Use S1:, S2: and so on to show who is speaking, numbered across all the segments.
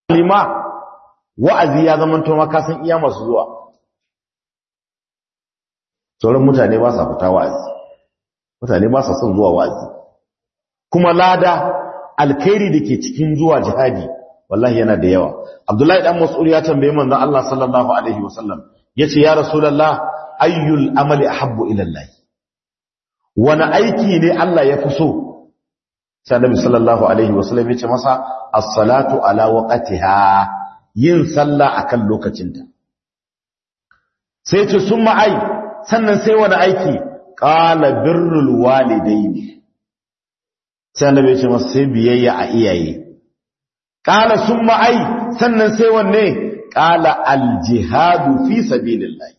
S1: lima wa'azi ya zama to maka san iya masu zuwa sauran mutane ba sa fita wa'azi mutane ba sa son zuwa wa'azi kuma lada alkhairi da ke cikin zuwa jihadi wallahi yana da yawa abdullahi dan mas'ud ya tambaye manzon Allah sallallahu alaihi wasallam yace ya rasulullah ayyul amali ahabbu ila Allah wani aiki ne Allah ya fi so sai annabi sallallahu alaihi wasallam yace masa as-salatu ala waqtiha yin sallah akan lokacinta sai ce summa ai sannan sai wani aiki qala birrul walidaini sai annabi yace masa sai biyayya a iyaye qala summa ai sannan sai wanne qala al-jihadu fi sabilillah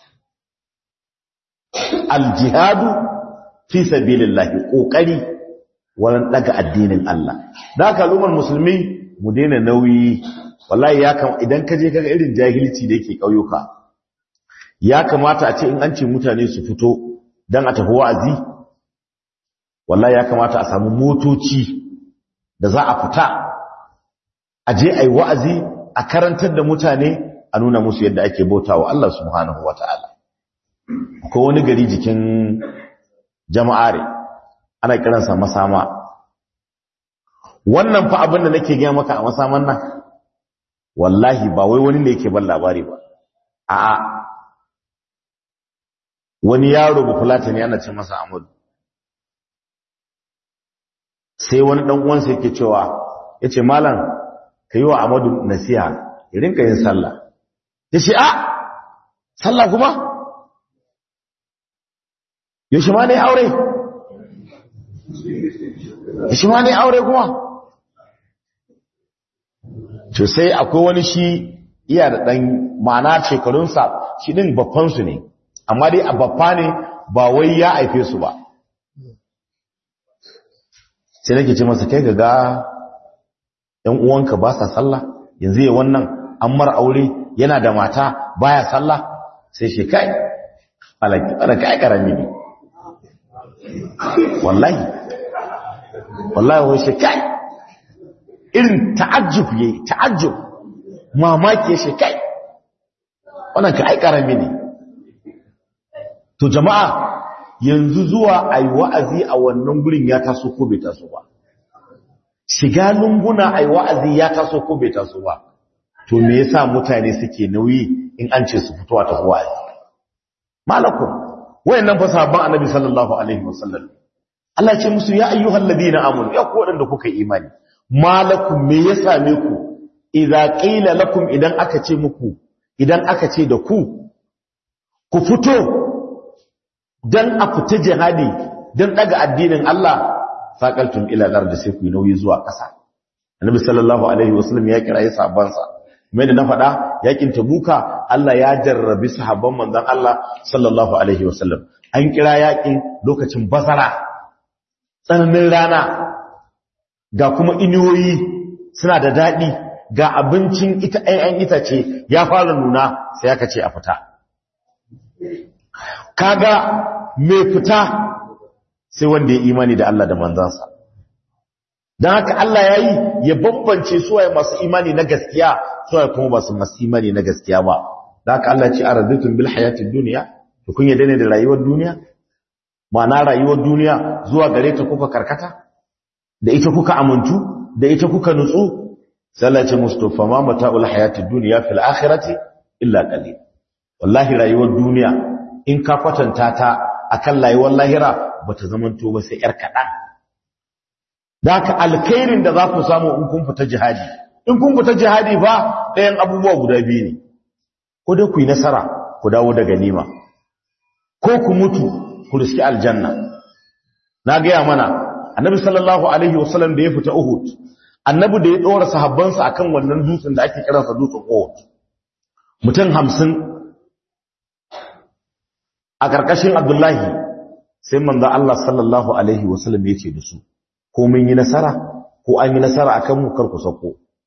S1: al-jihadu fi sabilillah kokari wurin daga addinin Allah da haka lumar musulmi mu daina nauyi wallahi ya kam idan ka je kaga irin jahilci da yake kauyuka ya kamata a ce in an ce mutane su fito dan a tafi wa'azi wallahi ya kamata a samu motoci da za a fita a je ai wa'azi a karantar da mutane a nuna musu yadda ake bautawa Allah subhanahu wataala ko wani gari jikin jama'are ana kiransa masama wannan fa abin da nake gaya maka a masaman nan wallahi ba wai wani ne yake ban labari ba a'a wani yaro ba fulata ne ana ce masa Amadu sai wani dan uwansa yake cewa yace malam kai wa Amadu nasiha ya rinka yin sallah yace a sallah kuma yaushe ma ne aure shi ma ne aure kuma to sai akwai wani shi iya da ɗan ma'ana shekarunsa shi ɗin babbansu ne amma dai a babba ne ba wai ya haife su ba sai nake ce masa kai ga ‘yan uwanka ba sa sallah yanzu ya wannan an mara aure yana da mata baya sallah sai shi kai ala kai karami ne wallahi wallahi wai shi kai irin ta'ajjub yayi ta'ajjub mamaki shi kai wannan ka ai karami ne to jama'a yanzu zuwa ai wa'azi a wannan gurin ya taso ko bai taso ba shiga lunguna ai wa'azi ya taso ko bai taso ba to me yasa mutane suke nauyi in an ce su fito ta wa'azi malakum wayannan fa sahabban annabi sallallahu alaihi wasallam Allah ce musu ya ayyuhal ladina amanu ya ku wadanda kuka imani malakum me ya same ku idza qila lakum idan aka ce muku idan aka ce da ku ku fito dan a fita jihadi dan daga addinin Allah faqaltum ila al-ardi sai ku nauyi zuwa ƙasa annabi sallallahu alaihi wasallam ya kira sahabban sa mai da na faɗa yakin tabuka Allah ya jarrabi sahabban manzon Allah sallallahu alaihi wasallam an kira yakin lokacin bazara tsananin rana ga kuma iniyoyi suna da daɗi ga abincin ita ɗayan itace ya fara nuna sai aka ce a fita kaga mai fita sai wanda ya imani da Allah da manzansa don haka Allah ya yi ya bambance suwaye masu imani na gaskiya suwaye kuma ba su masu imani na gaskiya ba don haka Allah ce a razitun bil hayatin duniya da kun yadda ne da rayuwar duniya ma'ana rayuwar duniya zuwa gare ta kuka karkata da ita kuka amintu da ita kuka nutsu sallace mustafa ma mata'ul hayatid dunya fil akhirati illa qalil wallahi rayuwar duniya in ka kwatanta ta akan rayuwar lahira bata zamanto ba sai yar kadan daka alkhairin da za ku samu in kun fita jihadi in kun fita jihadi ba ɗayan abubuwa guda biyu ne ko dai ku yi nasara ku dawo da ganima ko ku mutu ku riski aljanna na gaya mana annabi sallallahu alaihi wasallam da ya fita uhud annabi da ya dora sahabbansa akan wannan dutsen da ake kiransa dutsen uhud mutum hamsin a karkashin abdullahi sai manzo Allah sallallahu alaihi wasallam ya ce da su ko mun yi nasara ko an yi nasara akan mu kar ku sako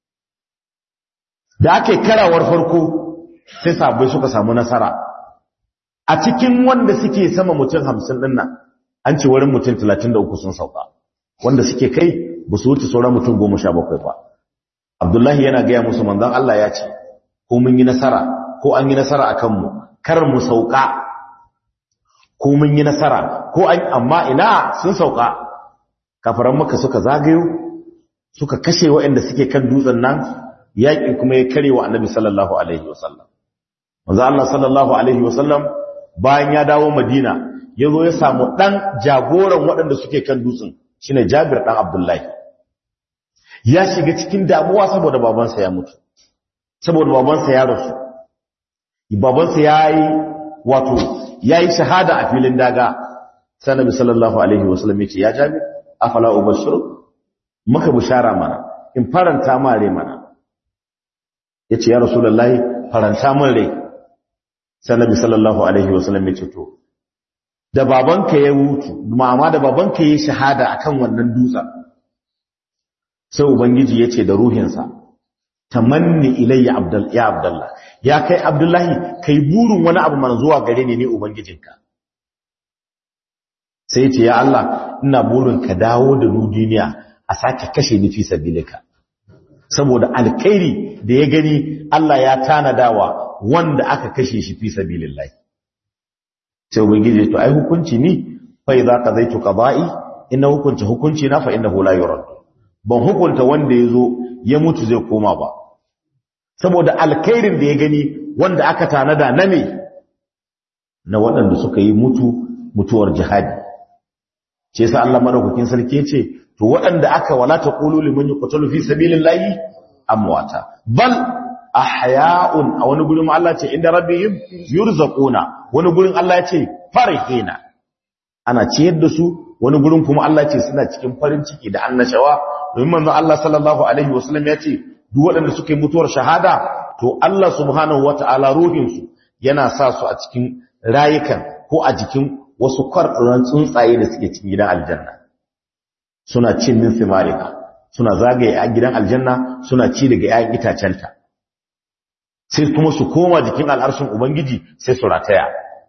S1: da ake karawar farko sai sahabbai suka samu nasara a cikin wanda suke sama mutum hamsin ɗin nan an ce wurin mutum talatin da uku sun sauka wanda suke kai ba su wuce sauran mutum goma sha bakwai ba abdullahi yana gaya musu manzon Allah ya ce ko mun yi nasara ko an yi nasara akan mu kar mu sauka ko mun yi nasara ko an amma ina sun sauka kafaran maka suka zagayo suka kashe waɗanda suke kan dutsen nan yaƙi kuma ya kare wa annabi sallallahu alaihi wasallam manzo Allah sallallahu alaihi wasallam bayan ya dawo Madina ya zo ya samu dan jagoran waɗanda suke kan dutsen shine Jabir dan Abdullahi ya shiga cikin damuwa saboda babansa ya mutu saboda babansa ya rasu babansa yayi wato yayi shahada a filin daga sai Annabi sallallahu alaihi wasallam ya ce ya Jabir afala ubashiru maka bushara mana in faranta ma rai mana yace ya rasulullahi faranta min rai sai Nabi sallallahu alaihi wasallam ya ce to da babanka ya mutu mama da babanka ya shahada akan wannan dutsen sai ubangiji yace da ruhinsa tamanni ilayya abdul ya abdullah ya kai abdullahi kai burin wani abu mana zuwa gare ni ne ubangijinka sai yace ya Allah ina burin ka dawo da nu duniya a sake kashe ni fi sabilika saboda alkhairi da ya gani Allah ya tanadawa wanda aka kashe shi fi sabilillah sai ubangiji to ai hukunci ni fa idza qadaytu qada'i inna hukunta hukunci na fa innahu la yurad ban hukunta wanda yazo ya mutu zai koma ba saboda alkhairin da ya gani wanda aka tanada na me na waɗanda suka yi mutu mutuwar jihadi ce yasa Allah madaukakin sarki ce to waɗanda aka wala taqulu liman yuqtalu fi sabilillahi amwata bal ahya'un a wani gurin Allah ce inda rabbihim yurzaquna wani gurin Allah ya ce farihina ana ciyar da su wani gurin kuma Allah ce suna cikin farin ciki da annashawa domin manzon Allah sallallahu alaihi wasallam ya ce duk waɗanda suka yi mutuwar shahada to Allah subhanahu wataala ruhin su yana sa su a cikin rayukan ko a jikin wasu kwarɗuran tsuntsaye da suke cikin gidan aljanna suna cin min fimarika suna zagaye a gidan aljanna suna ci daga 'ya'yan itacenta sai kuma su koma jikin al'arshin ubangiji sai su rataya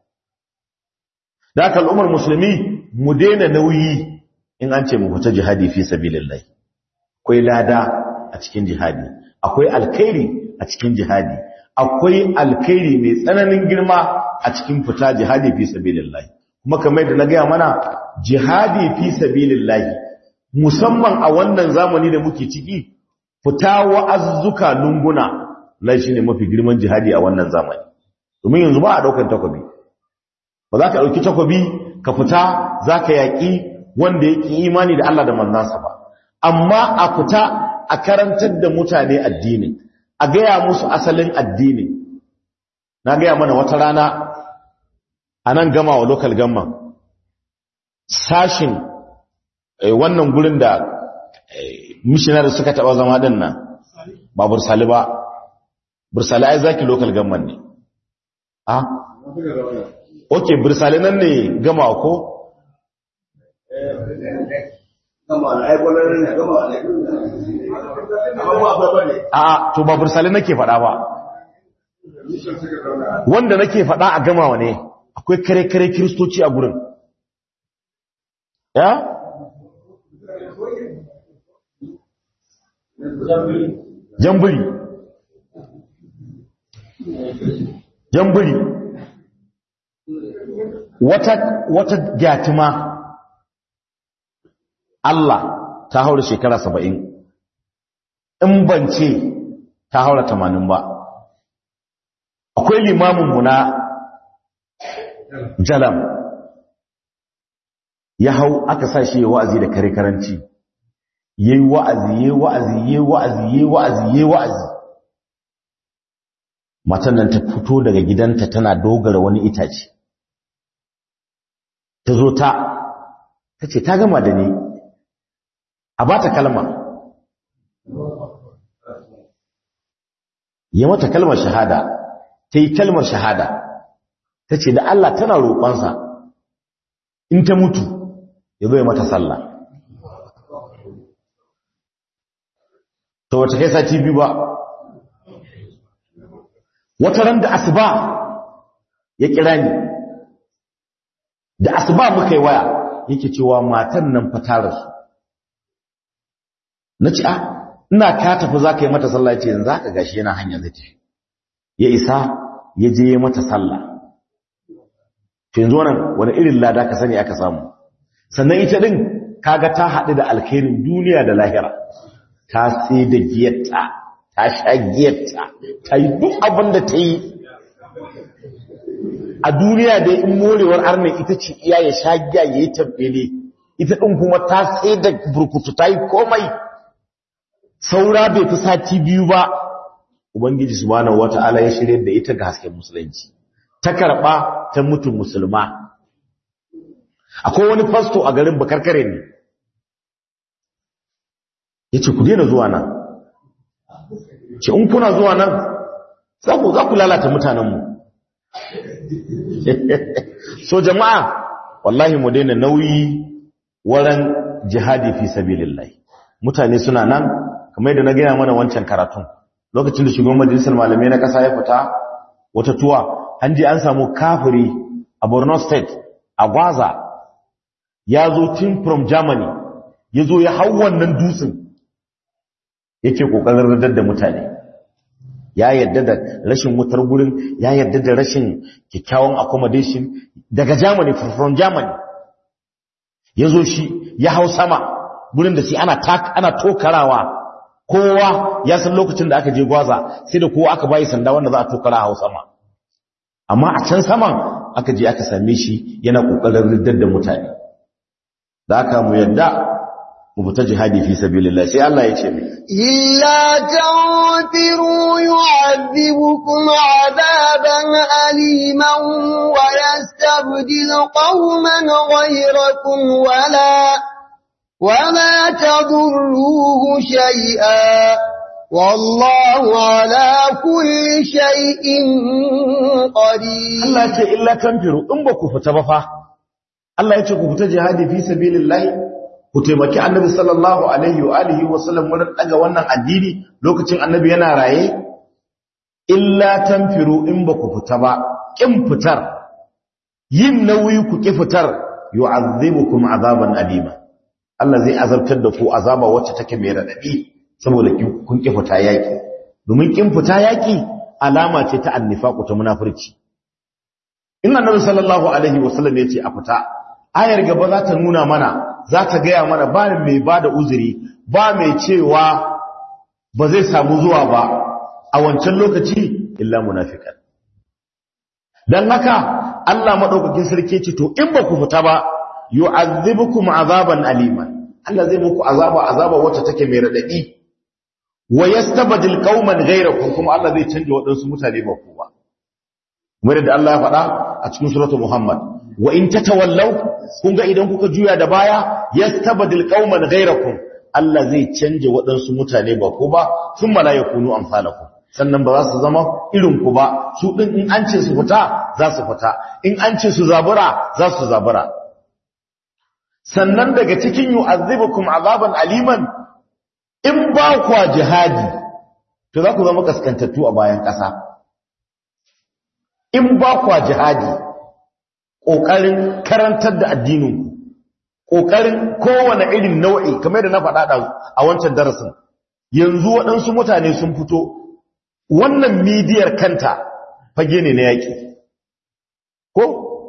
S1: da aka al'ummar musulmi mu daina nauyi in an ce mu fita jihadi fi sabilillah akwai lada a cikin jihadi akwai alkhairi a cikin jihadi akwai alkhairi mai tsananin girma a cikin fita jihadi fi sabilillah kuma kamar da na gaya mana jihadi fi sabilillah musamman a wannan zamani da muke ciki fita wa'azzuka lunguna lai shine mafi girman jihadi a wannan zamani domin yanzu ba a daukan takobi ba za ka dauki takobi ka fita za ka yaƙi wanda yake imani da Allah da manzansa ba amma a fita a karantar da mutane addini a gaya musu asalin addini na gaya mana wata rana a nan gama wa local gamma sashin wannan gurin da missionary suka taba zama din nan ba bursali ba bursali ai zaki local gamman ne ah okay bursali nan ne gama ko a to ba bursali nake faɗa ba wanda nake faɗa a gamawa ne akwai kare-kare kiristoci a gurin ya? jamburi jamburi wata wata gyatima Allah ta haura shekara saba'in in bance ta haura tamanin ba akwai limaminmu na jalam ya hau aka sa shi wa'azi da kare karanci yayi wa'azi yayi wa'azi yayi wa'azi yayi wa'azi yayi wa'azi matan nan ta fito daga gidanta tana dogara wani itace ta zo ta tace ta gama da ni a bata kalma ya mata kalmar shahada ta yi kalmar shahada ta ce da Allah tana roƙonsa in ta mutu ya zo ya mata sallah ta wata kai sati biyu ba wata ran da asuba ya kira ni da asuba muka yi waya yake cewa matan nan fatarar su na ci a ina ka tafi za ka yi mata sallah ce yanzu ka gashi yana hanya zai tafi ya isa ya je ya mata sallah to yanzu wannan wani irin lada ka sani aka samu sannan ita din kaga ta haɗu da alkhairin duniya da lahira ta sai da giyarta ta sha giyarta ta yi duk abin da ta yi a duniya dai in morewar arnin ita ce iya ya sha giya ya yi tabbele ita ɗin kuma ta sai da burkutu ta yi komai saura bai fi sati biyu ba ubangiji subhanahu wata'ala ya shirye da ita ga hasken musulunci ta karɓa ta mutu musulma akwai wani fasto a garin bakarkare ne ya ce ku daina zuwa nan ce in kuna zuwa nan za ku lalata mutanenmu so jama'a wallahi mu daina nauyi waran jihadi fi sabilillah mutane suna nan kamar yadda na gaya mana wancan karatun lokacin da shugaban majalisar malamai na kasa ya fita wata tuwa an je an samu kafiri a Borno state a Gwaza ya zo tun from Germany ya zo ya hau wannan dutsen yake kokarin radar da mutane ya yadda da rashin wutar gurin ya yadda da rashin kyakkyawan accommodation daga Germany from Germany ya zo shi ya hau sama gurin da shi ana ana tokarawa kowa ya san lokacin da aka je gwaza sai da kowa aka bayi sanda wanda za a tokara hau sama amma a can saman aka je aka same shi yana kokarin riddar da mutane da aka mu yadda mu fita jihadi fi sabilillah sai Allah ya ce mai
S2: illa tanfiru yu'adhibukum 'adaban aliman wa yastabdil qauman ghayrakum wala وما تضروه شيئا والله على كل شيء قدير
S1: Allah ce illa tanfiru in ba ku fita ba fa Allah ya ce ku fita jihadi fi sabilillah ku taimaki annabi sallallahu alaihi wa alihi wa sallam wurin daga wannan addini lokacin annabi yana raye illa tanfiru in ba ku fita ba kin fitar yin nauyi ku ki fitar yu'azzibukum azaban alima Allah zai azabtar da ku azaba wacce take mai radadi saboda kun ki fita yaki domin kin fita yaki alama ce ta annifaqu ta munafurci in annabi sallallahu alaihi wasallam yace a fita ayar gaba za ta nuna mana za ta gaya mana ba mai bada uzuri ba mai cewa ba zai samu zuwa ba a wancan lokaci illa munafikan dan haka Allah madaukakin sarki ce to in ba ku fita ba yu'adhibukum azaban aliman Allah zai muku azaba azaba wacce take mai radadi wa yastabdil qauman ghayrakum kuma Allah zai canje wadansu mutane ba ku ba kamar da Allah ya faɗa a cikin suratul Muhammad wa in tatawallaw kun ga idan kuka juya da baya yastabdil qauman ghayrakum Allah zai canje wadansu mutane ba ku ba thumma la yakunu amsalakum sannan ba za su zama irin ku ba su din in an ce su fita za su fita in an ce su zabura za su zabura sannan daga cikin yu'azzibukum azaban aliman in ba kwa jihadi to za ku zama kaskantattu a bayan ƙasa in ba kwa jihadi ƙoƙarin karantar da addininku ƙoƙarin kowane irin nau'i kamar da na faɗa a wancan darasin yanzu waɗansu mutane sun fito wannan midiyar kanta fage ne na yaƙi ko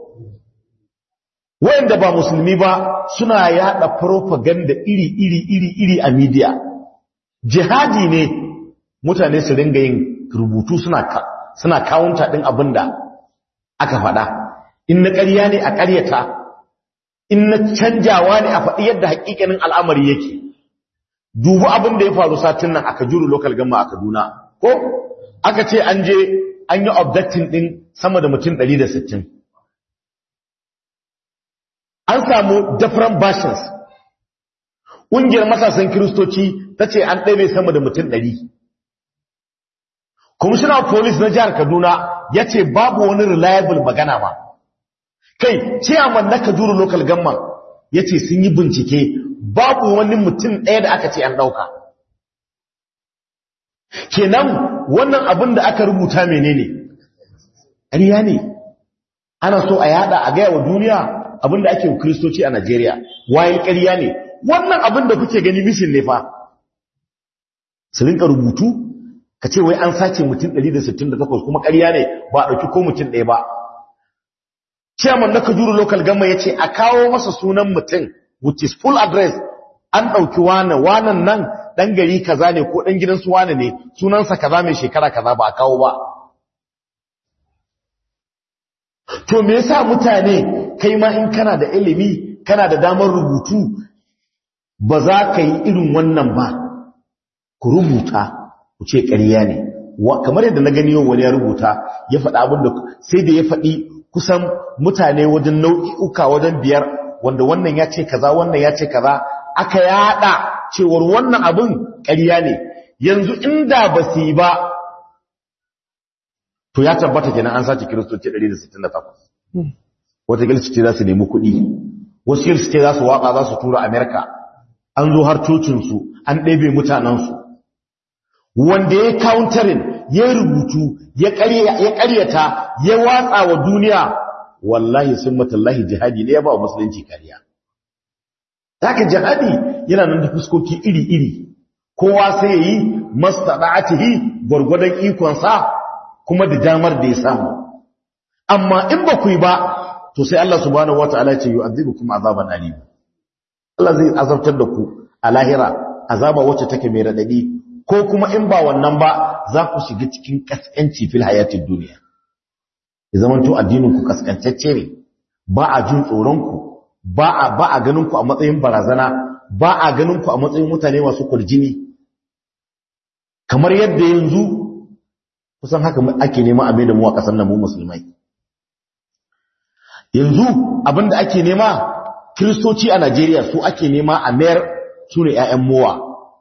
S1: wayanda ba musulmi ba suna yada propaganda iri iri iri iri a media jihadi ne mutane su ringa yin rubutu suna suna counter din abinda aka faɗa in na ƙarya ne a ƙaryata in na canjawa ne a faɗi yadda haƙiƙanin al'amari yake dubu abin da ya faru satin nan aka juru local gama a Kaduna ko aka ce an je an yi abducting din sama da mutum 160 an samu different versions ƙungiyar matasan kiristoci ta ce an ɗaibe sama da mutum ɗari commissioner police na jihar kaduna ya ce babu wani reliable magana ba kai chairman na kaduna local government ya ce sun yi bincike babu wani mutum ɗaya da aka ce an ɗauka kenan wannan abin da aka rubuta menene ƙarya ne ana so a yada a gaya wa duniya abin da ake kristoci a Najeriya wayan ƙarya ne wannan abin da kuke gani mishin ne fa su rinka rubutu ka ce wai an sace mutum 168 kuma ƙarya ne ba a ɗauki ko mutum ɗaya ba chairman na kajuru local gama ya ce a kawo masa sunan mutum which is full address an ɗauki wane wanan nan ɗan gari kaza ne ko ɗan gidansu wane ne sunansa kaza mai shekara kaza ba a kawo ba to me yasa mutane kai ma in kana da ilimi kana da damar rubutu ba za ka yi irin wannan ba ku rubuta ku ce ƙarya ne kamar yadda na gani yau wani ya rubuta ya faɗa abin da sai da ya faɗi kusan mutane wajen nau'i'uka wajen biyar wanda wannan ya ce kaza wannan ya ce kaza aka yada cewar wannan abin ƙarya ne yanzu inda ba su yi ba to ya tabbata kenan an sace kiristoci 168 wata gilsu ce za su nemi kuɗi wasu gilsu ce za su waƙa za su tura amerika an zo har cocinsu an ɗebe mutanensu wanda ya counterin ya rubutu ya ƙaryata ya watsa wa duniya wallahi sun matallahi jihadi ne ya ba wa musulunci kariya haka jihadi yana nan da fuskoki iri-iri kowa sai ya yi mastaɗa'atihi gwargwadon ikonsa kuma da damar da ya samu amma in ba ku yi ba to sai Allah subhanahu wata'ala ce yu'adhibukum azaban alim Allah zai azabtar da ku a lahira azaba wacce take mai radadi ko kuma in ba wannan ba za ku shiga cikin kaskanci fil hayatid duniya ya zama to addinin ku kaskantacce ne ba a jin tsoron ku ba a ba a ganin ku a matsayin barazana ba a ganin ku a matsayin mutane masu kurjini kamar yadda yanzu kusan haka ake nema a da mu a kasar nan mu musulmai yanzu abinda ake nema kristoci a Najeriya su ake nema a mayar su ne 'ya'yan mowa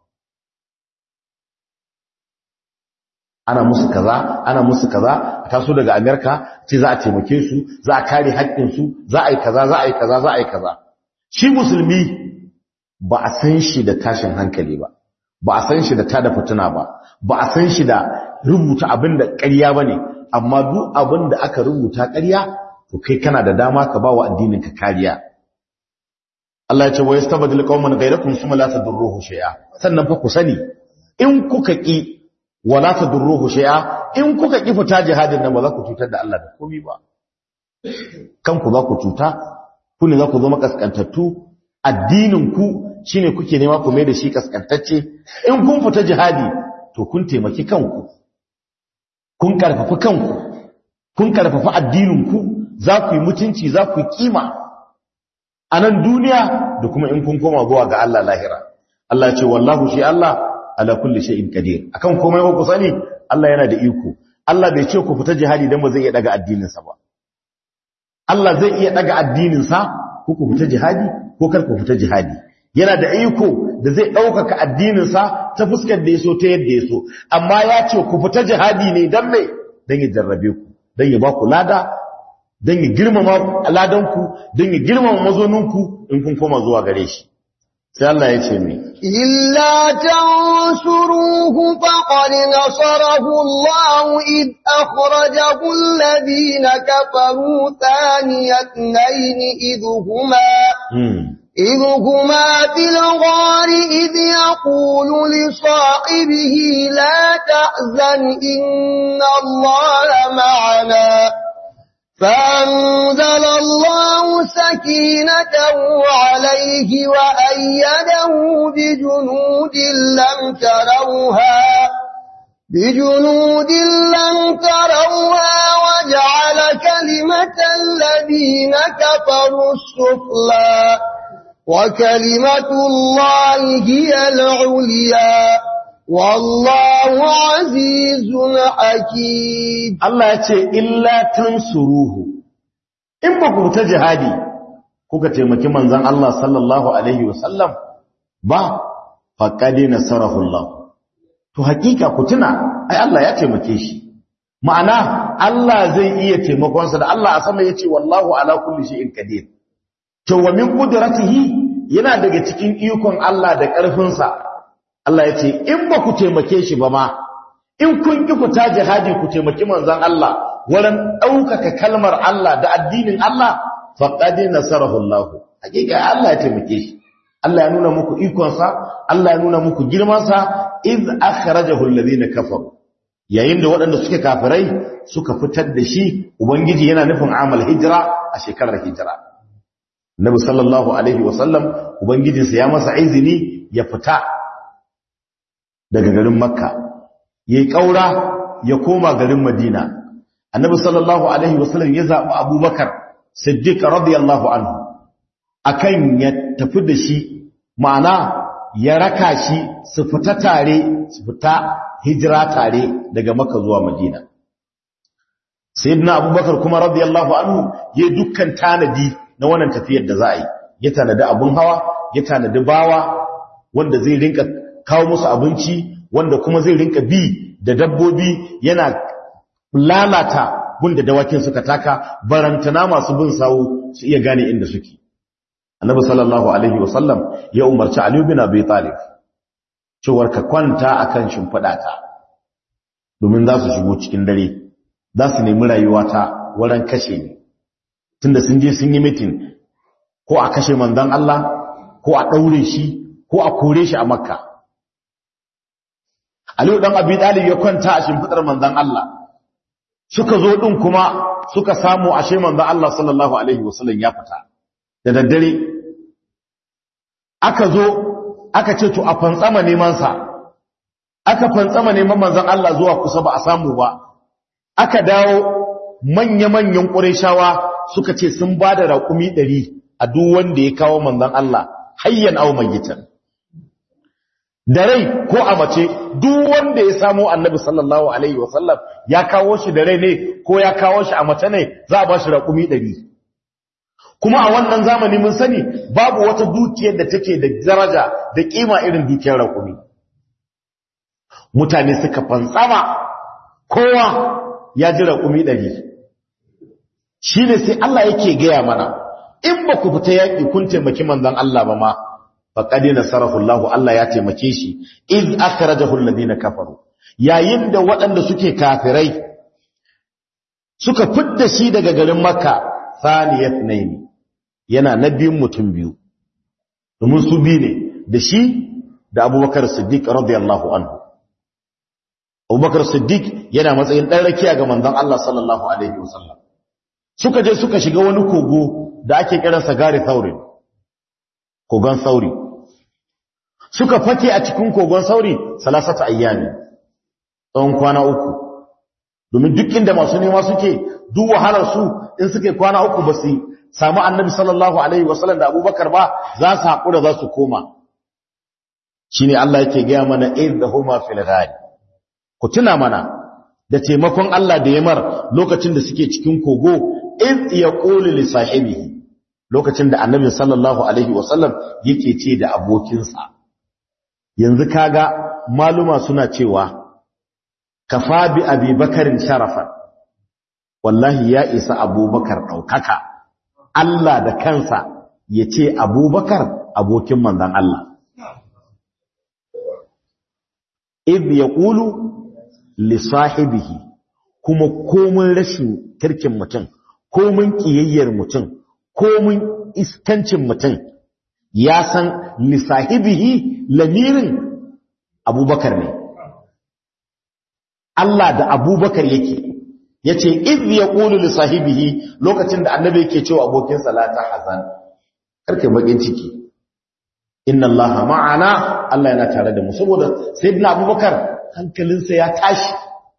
S1: ana musu kaza ana musu kaza a taso daga Amerika ce za a taimake su za a kare haƙƙinsu za a yi kaza za a yi kaza za a yi kaza shi musulmi ba a san shi da tashin hankali ba ba a san shi da tada fituna ba ba a san shi da rubuta abin da ƙarya ba ne amma duk abin da aka rubuta ƙarya to kai kana da dama ka ba wa addinin ka kariya Allah ya ce wa yastabdil qauman ghayrakum thumma la tadurruhu shay'a sannan fa ku sani in kuka ki wala tadurruhu shay'a in kuka ki fita jihadin nan ba za ku cutar da Allah da komai ba kanku za ku cuta ku ne za ku zama kaskantattu addinin ku shine kuke nema ku mai da shi kaskantacce in kun fita jihadi to kun taimaki kanku kun karfafa kanku kun karfafa addinin ku za ku yi mutunci za ku yi kima a nan duniya da kuma in kun koma zuwa ga Allah lahira Allah ce wallahu shi Allah ala kulli shay'in qadir akan komai ku sani Allah yana da iko Allah bai ce ku fita jihadi dan ba zai iya daga addinin sa ba Allah zai iya daga addinin sa ko ku fita jihadi ko kar ku fita jihadi yana da iko da zai ɗaukaka addinin sa ta fuskar da yaso ta yadda yaso amma ya ce ku fita jihadi ne dan me dan ya jarrabe ku dan ya ba ku lada don yi girmama aladanku don yi girmama mazoninku in kun koma zuwa gare shi sai Allah ya ce mai
S2: illa tansuruhu faqad nasarahu Allah id akhrajahu alladhina kafaru thaniyatayn idhuma إذ هما في الغار إذ يقول لصاحبه لا تحزن إن الله معنا فأنزل الله سكينته عليه وأيده بجنود لم تروها بجنود لم تروها وجعل كلمة الذين كفروا السفلى وكلمة الله هي العليا والله عزيز حكيم
S1: Allah ya ce illa tansuruhu in ba ku ta jihadi kuka taimaki manzon Allah sallallahu alaihi wasallam ba faqad nasarahu Allah to hakika ku tuna ai Allah ya taimake shi ma'ana Allah zai iya taimakon sa da Allah a sama yace wallahu ala kulli shay'in qadir to wa min qudratihi yana daga cikin ikon Allah da ƙarfin sa Allah ya ce in ba ku taimake shi ba ma in kun ki fita jihadi ku taimaki manzon Allah wurin ɗaukaka kalmar Allah da addinin Allah faqad nasarahu Allah hakika Allah ya taimake shi Allah ya nuna muku ikonsa Allah ya nuna muku girmansa iz akhrajahu alladhina kafaru yayin da waɗanda suke kafirai suka fitar da shi ubangiji yana nufin amal hijira a shekarar hijira Nabi sallallahu alaihi wasallam ubangijinsa ya masa izini ya fita daga garin Makka yayi kaura ya koma garin Madina Annabi sallallahu alaihi wasallam ya zabi Abubakar Siddiq radiyallahu anhu akan ya tafi da shi ma'ana ya raka shi su fita tare su fita hijira tare daga Makka zuwa Madina Sayyidina Abubakar kuma radiyallahu anhu ya dukkan tanadi na wannan tafiyar da za a yi ya tanadi abun hawa ya tanadi bawa wanda zai rinka kawo musu abinci wanda kuma zai rinka bi da dabbobi yana lalata gunda dawakin suka taka barantana masu bin sawu su iya gane inda suke annabi sallallahu alaihi wasallam ya umarci ali bin abi talib cewar ka kwanta akan shimfiɗa ta domin za su shigo cikin dare za su nemi rayuwa ta wurin kashe ni tunda sun je sun yi mitin ko a kashe manzon Allah ko a daure shi ko a kore shi a makka Aliyu dan Abi Talib ya kwanta a shimfidar manzon Allah suka zo din kuma suka samu ashe manzon Allah sallallahu alaihi wasallam ya fita da daddare aka zo aka ce to a fantsama neman sa aka fantsama neman manzon Allah zuwa kusa ba a samu ba aka dawo manya-manyan ƙureshawa suka ce sun ba da raƙumi ɗari a duk wanda ya kawo manzon Allah hayyan aw mayyitan da rai ko a mace duk wanda ya samo annabi sallallahu alaihi wasallam ya kawo shi da rai ne ko ya kawo shi a mace ne za a ba shi raƙumi ɗari kuma a wannan zamani mun sani babu wata dukiyar da take da daraja da kima irin dukiyar raƙumi mutane suka fantsama kowa ya ji raƙumi ɗari shi ne sai Allah yake gaya mana in ba ku fita yaƙi kun taimaki manzon Allah ba ma faƙaɗe na sarrafullahu Allah ya taimake shi iz aka raja hulladi na kafaru yayin da waɗanda suke kafirai suka fidda shi daga garin makka saniyat naini yana na biyun mutum biyu domin su biyu ne da shi da abubakar siddiq radiyallahu anhu abubakar siddiq yana matsayin ɗan rakiya ga manzon Allah sallallahu alaihi wasallam suka je suka shiga wani kogo da ake kiransa gari sauri kogon sauri suka fake a cikin kogon sauri salasata ayyami tsawon kwana uku domin duk inda masu nema suke duk wahalar su in suke kwana uku ba su samu annabi sallallahu alaihi wasallam da abubakar ba za su haƙura za su koma shine Allah yake gaya mana idhuma fil ghari ku tuna mana da taimakon Allah da yamar lokacin da suke cikin kogo iz yaqulu li sahibihi lokacin da annabi sallallahu alaihi wasallam yake ce da abokinsa yanzu kaga maluma suna cewa kafa bi abubakarin sharafan wallahi ya isa abubakar daukaka Allah da kansa ya ce abubakar abokin manzon Allah iz yaqulu li sahibihi kuma komun rashin kirkin mutum komun kiyayyar mutum komun iskancin mutum ya san li sahibihi lamirin abubakar ne Allah da abubakar yake yace iz yaqulu li sahibihi lokacin da annabi yake cewa abokin salata hazan karke bakin ciki inna allaha ma'ana Allah yana tare da mu saboda sayyidina abubakar hankalinsa ya tashi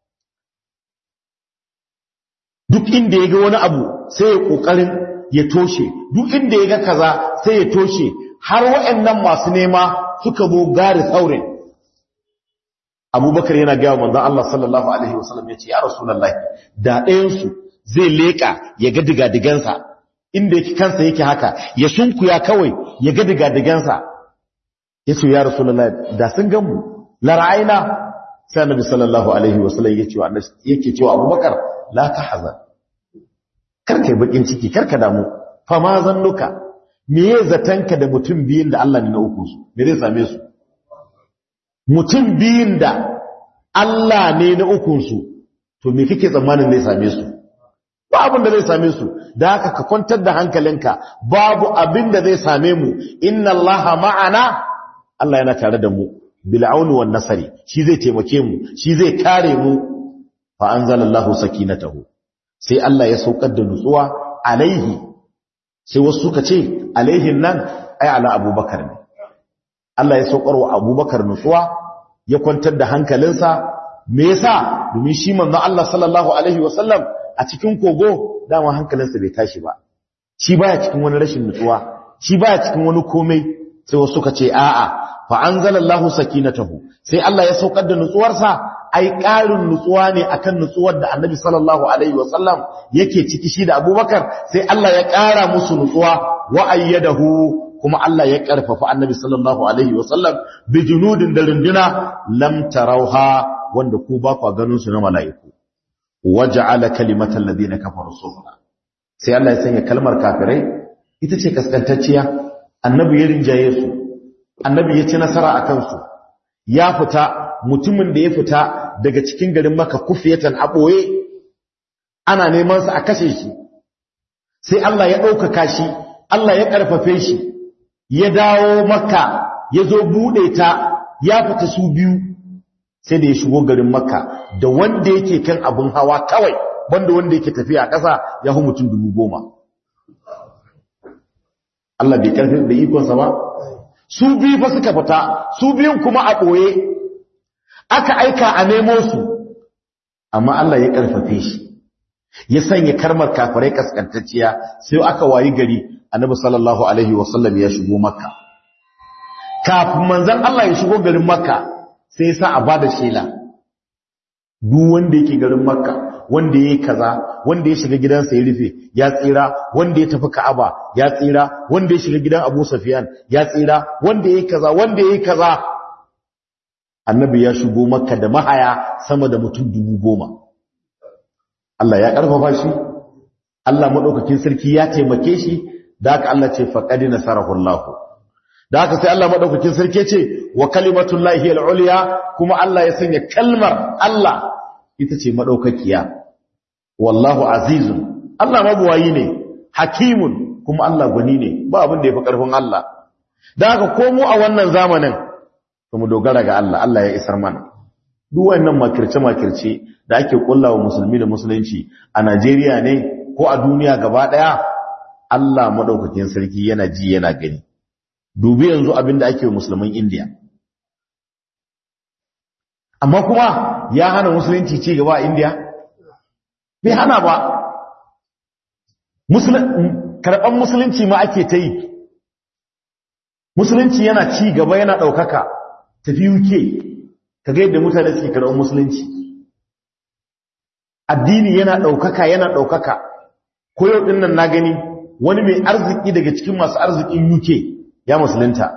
S1: duk inda ya ga wani abu sai ya kokarin ya toshe duk inda ya ga kaza sai ya toshe har waɗannan masu nema suka zo gari saurin abubakar yana gaya manzon Allah sallallahu alaihi wasallam ya ce ya rasulullahi da ɗayansu zai leƙa ya ga digadigansa inda yake kansa yake haka ya sunkuya kawai ya ga digadigansa ya ce ya rasulullahi da sun gamu la ra'ayna sai annabi sallallahu alaihi wasallam ya ce yake cewa abubakar la tahzan karka bakin ciki karka damu fa ma zannuka me ye zatanka da mutum biyin da Allah ne na uku su me zai same su mutum biyin da Allah ne na uku su to me kake tsammanin zai same su ba abin da zai same su da haka ka kwantar da hankalinka babu abin da zai same mu inna allaha ma'ana Allah yana tare da mu bil auni wan nasari shi zai taimake mu shi zai kare mu fa anzalallahu sakinatahu sai Allah ya saukar da nutsuwa alaihi sai wasu suka ce alaihin nan ai ala abubakar ne Allah ya saukar wa abubakar nutsuwa ya kwantar da hankalinsa me yasa domin shi manzon Allah sallallahu alaihi wasallam a cikin kogo dama hankalinsa bai tashi ba shi baya cikin wani rashin nutsuwa shi baya cikin wani komai sai wasu suka ce a'a fa anzalallahu sakinatahu sai Allah ya saukar da nutsuwarsa ai ƙarin nutsuwa ne akan nutsuwar da Annabi sallallahu alaihi wasallam yake ciki shi da Abubakar sai Allah ya ƙara musu nutsuwa wa ayyadahu kuma Allah ya ƙarfafa Annabi sallallahu alaihi wasallam bi junudin da runduna lam tarauha wanda ku ba ku ganin su na mala'iku waja'ala kalimatal ladina kafaru sufla sai Allah ya sanya kalmar kafirai ita ce kaskantacciya annabi ya rinjaye su annabi ya ci nasara a kansu ya fita mutumin da ya fita daga cikin garin maka kufiyatan a ɓoye ana neman sa a kashe shi sai Allah ya ɗaukaka shi Allah ya ƙarfafe shi ya dawo maka ya zo buɗe ta ya fita su biyu sai da ya shigo garin makka da wanda yake kan abin hawa kawai banda wanda yake tafiya a ƙasa ya hu mutum dubu goma Allah bai ƙarfi da ikonsa ba su biyu fa suka fita su biyun kuma a ɓoye aka aika a nemo su amma Allah ya ƙarfafe shi ya sanya karmar kafirai kaskantacciya sai aka wayi gari annabi sallallahu alaihi wasallam ya shigo makka kafin manzon Allah ya shigo garin makka sai sa a bada shela duk wanda yake garin makka wanda yayi kaza wanda ya shiga gidansa ya rufe ya tsira wanda ya tafi ka'aba ya tsira wanda ya shiga gidan Abu Sufyan ya tsira wanda yayi kaza wanda yayi kaza annabi ya shigo makka da mahaya sama da mutum dubu goma Allah ya karfafa shi Allah madaukakin sarki ya taimake shi da haka Allah ce faqad nasarahu Allah da haka sai Allah madaukakin sarki ce wa kalimatullahi al-ulya kuma Allah ya sanya kalmar Allah ita ce madaukakiya wallahu azizun Allah mabuwayi ne hakimun kuma Allah gwani ne ba abin da yafi karfin Allah da haka komo a wannan zamanin kuma dogara ga Allah Allah ya isar mana duk wannan makirce makirce da ake kullawa musulmi da musulunci a Najeriya ne ko a duniya gaba daya Allah madaukakin sarki yana ji yana gani dubi yanzu abinda ake wa musulman India amma kuma ya hana musulunci ci gaba a India bai hana ba karɓar musulunci ma ake ta yi musulunci yana ci gaba yana ɗaukaka tafi UK ka ga yadda mutane suke karɓar musulunci addini yana ɗaukaka yana ɗaukaka ko yau ɗin nan na gani wani mai arziki daga cikin masu arzikin UK ya musulunta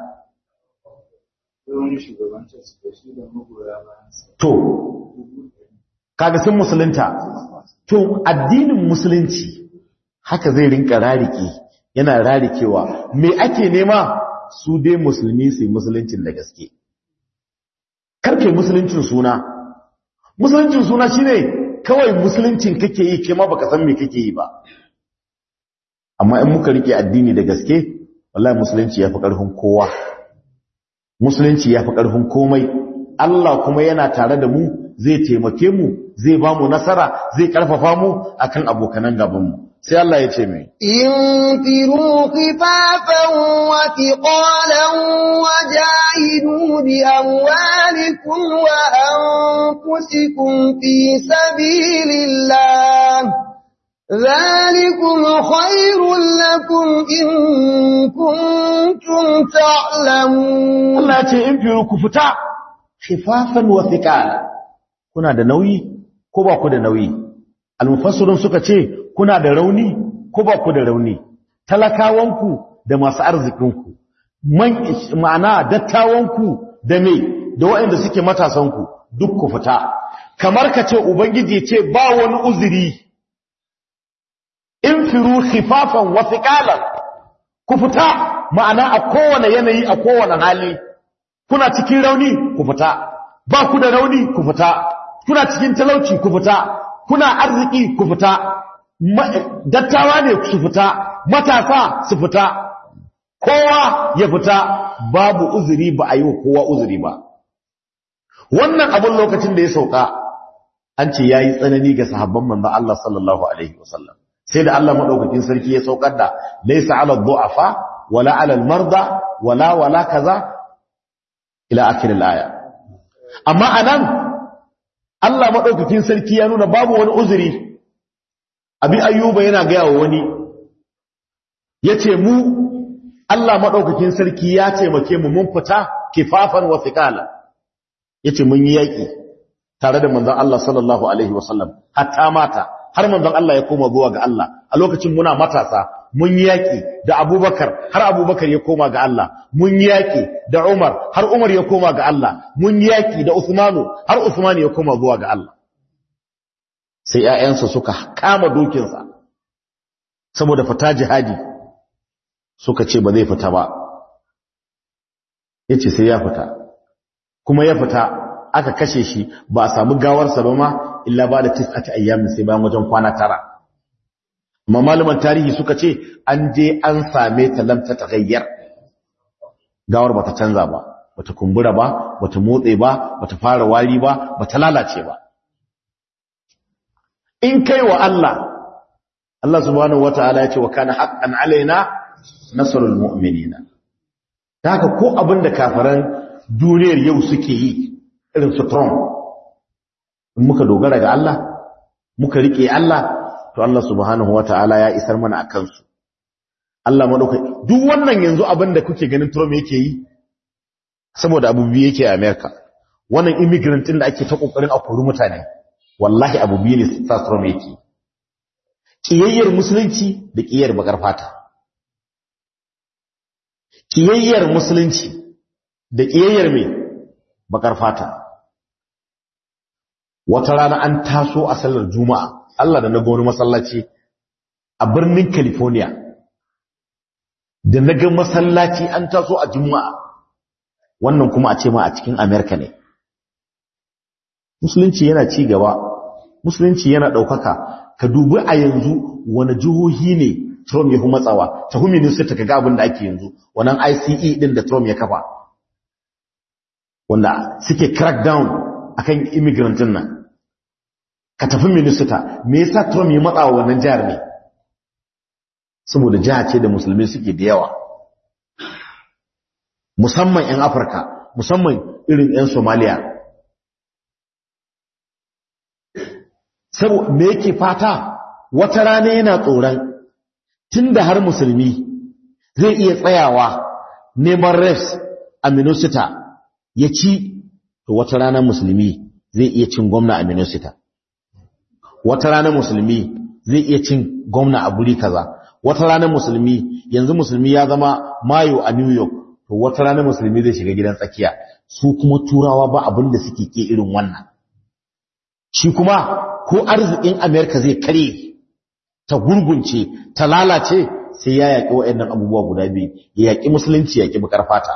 S1: to kaga sun musulunta to addinin musulunci haka zai rinka rarike yana rarikewa me ake nema su dai musulmi su yi musuluncin da gaske karke musuluncin suna musuluncin suna shine kawai musuluncin kake yi kema baka san me kake yi ba amma in muka rike addini da gaske wallahi musulunci yafi karfin kowa musulunci yafi karfin komai Allah kuma yana tare da mu zai taimake mu zai ba mu nasara zai karfafa mu akan abokanan gaban mu sai Allah ya ce mai
S2: infiru khifafan wa thiqalan wa jahidu bi amwalikum wa anfusikum fi sabilillah ذلكم خير لكم إن كنتم تعلمون
S1: Allah ya ce infiru ku fita khifafan wa thiqala kuna da nauyi ko ba ku da nauyi almufassirun suka ce kuna da rauni ko ba ku da rauni talakawanku da masu arzikinku man ma'ana dattawanku da me da waɗanda suke matasanku duk ku fita kamar ka ce ubangiji ce ba wani uzuri infiru khifafan wa thiqalan ku fita ma'ana a kowane yanayi a kowane hali kuna cikin rauni ku fita ba ku da rauni ku fita kuna cikin talauci ku fita kuna arziki ku fita dattawa ne su fita matasa su fita kowa ya fita babu uzuri ba a yi wa kowa uzuri ba wannan abin lokacin da ya sauka an ce ya yi tsanani ga sahabban manzan Allah sallallahu Alaihi wasallam sai da Allah maɗaukakin sarki ya saukar da laisa ala du'afa wala ala marda wala wala kaza ila akhir al-aya amma anan Allah maɗaukakin sarki ya nuna babu wani uzuri abi ayyuba yana ga yawo wani yace mu Allah maɗaukakin sarki ya taimake mu mun fita kifafan wa thiqala yace mun yi yaki tare da manzon Allah sallallahu alaihi wasallam hatta mata har manzon Allah ya koma zuwa ga Allah a lokacin muna matasa mun yi yaki da Abubakar har Abubakar ya koma ga Allah mun yi yaki da Umar har Umar ya koma ga Allah mun yi yaki da Uthmanu har Uthman ya koma zuwa ga Allah sai ƴaƴansa suka kama dokinsa saboda fita jihadi suka ce ba zai fita ba yace sai ya fita kuma ya fita aka kashe shi ba a samu gawarsa ba ma illa ba da tis'ati ayyamin sai bayan wajen kwana tara amma malaman tarihi suka ce an je an same ta lam ta tagayyar gawar bata canza ba bata kumbura ba bata motse ba bata fara wari ba bata lalace ba in kai wa Allah Allah subhanahu wataala ya ce wa kana haqqan alaina nasrul mu'minina haka ko abinda kafaran duniyar yau suke yi irin su Trump in muka dogara ga Allah muka rike Allah to Allah subhanahu wata'ala ya isar mana a kansu Allah madauka duk wannan yanzu abin da kuke ganin Trump yake yi saboda abu biyu yake a America wannan immigrant din da ake ta kokarin a kori mutane wallahi abu biyu ne sa Trump yake kiyayyar musulunci da kiyayyar bakar fata kiyayyar musulunci da kiyayyar me bakar fata wata rana an taso a sallar juma'a Allah da na ga wani masallaci a birnin California da na ga masallaci an taso a juma'a wannan kuma a ce ma a cikin America ne musulunci yana ci gaba musulunci yana ɗaukaka ka dubi a yanzu wani jihohi ne Trump ya fi matsawa ta humi ne sai ta ga abin da ake yanzu wannan ICE din da Trump ya kafa wanda suke crack down akan immigrantin nan ka tafi minista me yasa Trump ya matsa wa wannan jihar ne saboda jiha ce da musulmi suke da yawa musamman 'yan Afirka musamman irin 'yan Somalia saboda me yake fata wata rana yana tsoron tunda har musulmi zai iya tsayawa neman refs a Minnesota ya ci to wata rana musulmi zai iya cin gwamna a Minnesota wata rana musulmi zai iya cin gwamna a guri kaza wata rana musulmi yanzu musulmi ya zama mayo a New York to wata rana musulmi zai shiga gidan tsakiya su kuma turawa ba abin da suke ke irin wannan shi kuma ko arzikin America zai kare ta gurgunce ta lalace sai ya yaƙi waɗannan abubuwa guda biyu ya yaƙi musulunci ya yaƙi bakar fata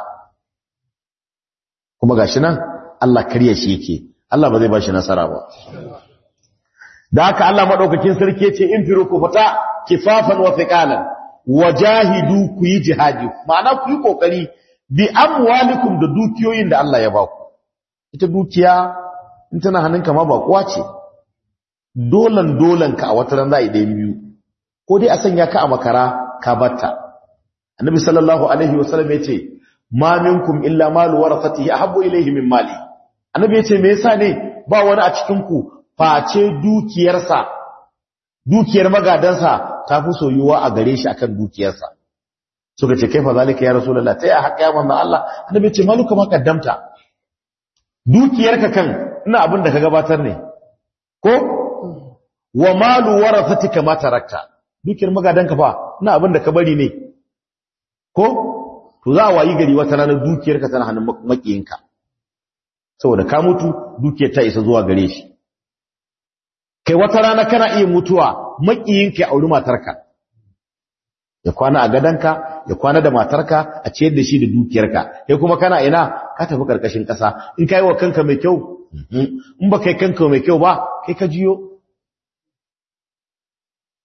S1: kuma gashi nan Allah karya shi yake Allah ba zai ba shi nasara ba da haka Allah madaukakin sarki yace in firu ku fita kifafan wa thiqalan wajahidu ku yi jihadi ma'ana ku yi kokari bi amwalikum da dukiyoyin da Allah ya ba ku ita dukiya in tana hannunka ma ba kuwa ce dolan dolan ka a wata ran za a yi ɗayan biyu ko dai a sanya ka a makara ka batta annabi sallallahu alaihi wasallam yace ma minkum illa malu warasatihi ahabbu ilayhi min mali annabi yace me yasa ne ba wani a cikin ku face dukiyarsa dukiyar magadansa ta fi soyuwa a gare shi akan dukiyarsa suka ce kaifa zalika ya rasulullah ta ya haƙa ya manzo Allah annabi yace maluka ma kaddamta dukiyarka kan ina abin da ka gabatar ne ko wa malu warasatika ma tarakta dukiyar magadanka fa ina abin da ka bari ne ko to za a wayi gari wata ranar dukiyarka tana hannun makiyinka saboda ka mutu dukiyar ta isa zuwa gare shi kai wata rana kana iya mutuwa makiyinka ya auri matarka ya kwana a gadanka ya kwana da matarka a ciyar da shi da dukiyarka kai kuma kana ina ka tafi karkashin kasa in kai wa kanka mai kyau in ba kai kanka mai kyau ba kai ka jiyo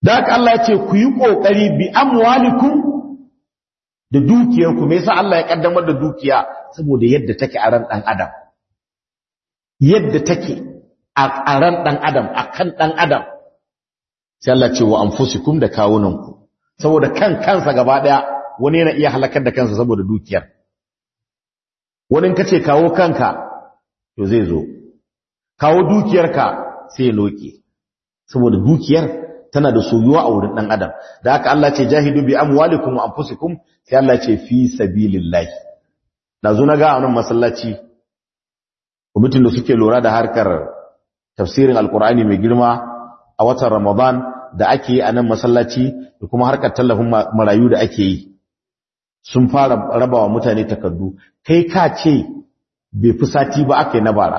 S1: da haka Allah ya ce ku yi kokari bi amwalikum da dukiyarku me yasa Allah ya kaddamar da dukiya saboda yadda take a ran dan adam yadda take a ran dan adam akan dan adam sai Allah ce wa anfusikum da kawunanku saboda kan kansa gaba daya wani yana iya halakar da kansa saboda dukiyar wani kace kawo kanka to zai zo kawo dukiyarka sai loke saboda dukiyar tana da soyuwa a wurin dan adam da haka Allah ce jahidu bi amwalikum wa anfusikum sai Allah ce fi sabilillah dazu na ga anan masallaci mutum da suke lura da harkar tafsirin alqur'ani mai girma a watan ramadan da ake yi a nan masallaci da kuma harkar tallafin marayu da ake yi sun fara rabawa mutane takardu kai ka ce bai fi sati ba aka yi na bara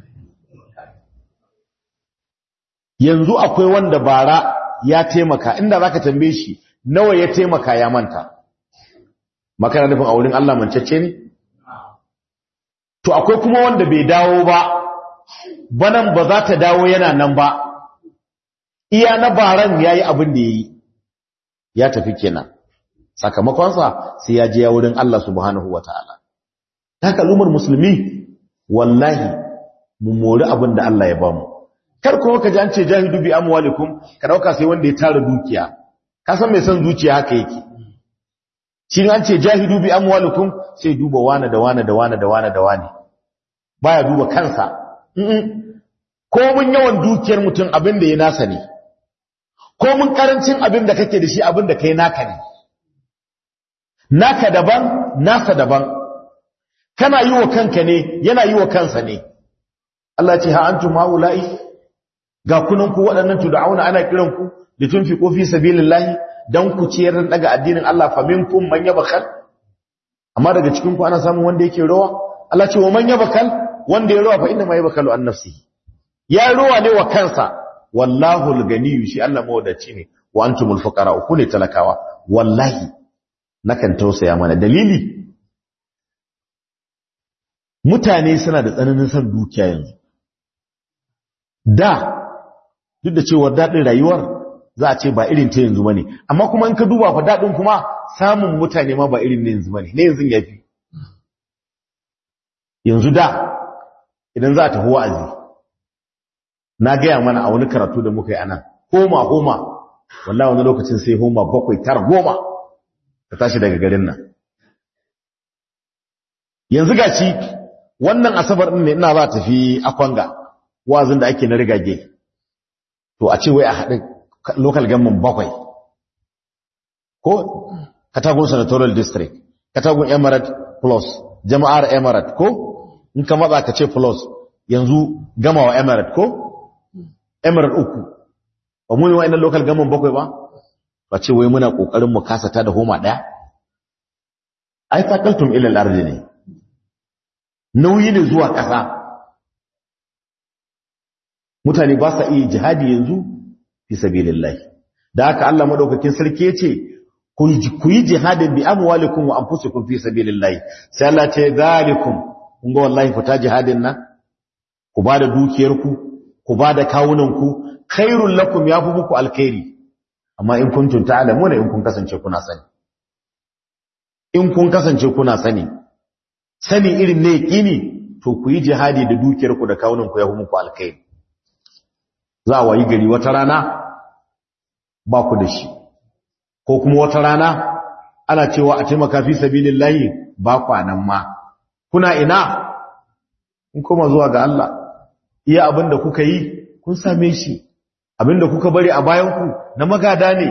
S1: yanzu akwai wanda bara ya taimaka inda za ka tambaye shi nawa ya taimaka ya manta makana nufin a wurin Allah mancacce ne to akwai kuma wanda bai dawo ba banan ba za ta dawo yana nan ba iya na baran ya yi abin da ya yi ya tafi kenan sakamakonsa sai ya je ya wurin Allah subhanahu wa ta'ala ta kalumar musulmi wallahi mu mori abin da Allah ya bamu kar kuma ka ji an ce jahidu bi amwalikum ka dauka sai wanda ya tara dukiya ka san mai son zuciya haka yake shi an ce jahidu bi amwalikum sai duba wane da wane da wane da wane da wane baya duba kansa ko mun yawan dukiyar mutum abin da ya nasa ne ko mun karancin abin da kake da shi abin da kai naka ne naka daban nasa daban kana yi wa kanka ne yana yi wa kansa ne Allah ce ha antum haula'i ga kunan ku waɗannan tud'auna ana kiran ku da tunfiqu fi sabilillahi dan ku ciyar da daga addinin Allah fa minkum man yabkhal amma daga cikin ku ana samun wanda yake rawa Allah ce wa man yabkhal wanda ya rawa fa inna ma yabkhalu an nafsihi ya rawa ne wa kansa wallahu al-ganiyyu shi Allah mawadaci ne wa antumul fuqara ku ne talakawa wallahi nakan tausaya mana dalili mutane suna da tsananin san dukiya yanzu da duk da cewa dadin rayuwar za a ce ba irin ta yanzu bane amma kuma in ka duba fa dadin kuma samun mutane ma ba irin ne yanzu bane ne yanzu yafi yanzu da idan za a tafi wa'azi na gaya mana a wani karatu da muka yi anan homa homa wallahi wani lokacin sai homa bakwai tar goma ka tashi daga garin nan yanzu gaci wannan asabar din ne ina za tafi akwanga wazin da ake na rigage to a ce wai a haɗin local government bakwai ko katagun senatorial district katagun emirate plus jama'ar emirate ko in ka matsa ka ce plus yanzu gama wa emirate ko emirate uku ba mu yi wa inan local government bakwai ba ba ce wai muna ƙoƙarin mu kasata da homa ɗaya ai fakaltum ilal ardi ne nauyi ne zuwa ƙasa mutane ba sa iya jihadi yanzu fi sabilillah da haka Allah madaukakin sarki yace ku yi jihadin bi amwalikum wa anfusikum fi sabilillah sai Allah ce zalikum kun ga wallahi fita jihadin nan ku bada dukiyarku ku bada kawunanku khairul lakum yafi muku alkhairi amma in kuntum ta'lamuna in kun kasance kuna sani in kun kasance kuna sani sani irin ne yaqini to ku yi jihadi da dukiyarku da kawunanku yafi muku alkhairi za a wayi gari wata rana ba ku da shi ko kuma wata rana ana cewa a taimaka fi sabilillahi ba kwanan ma kuna ina in kuma zuwa ga Allah iya abinda kuka yi kun same shi abinda kuka bari a bayanku na magada ne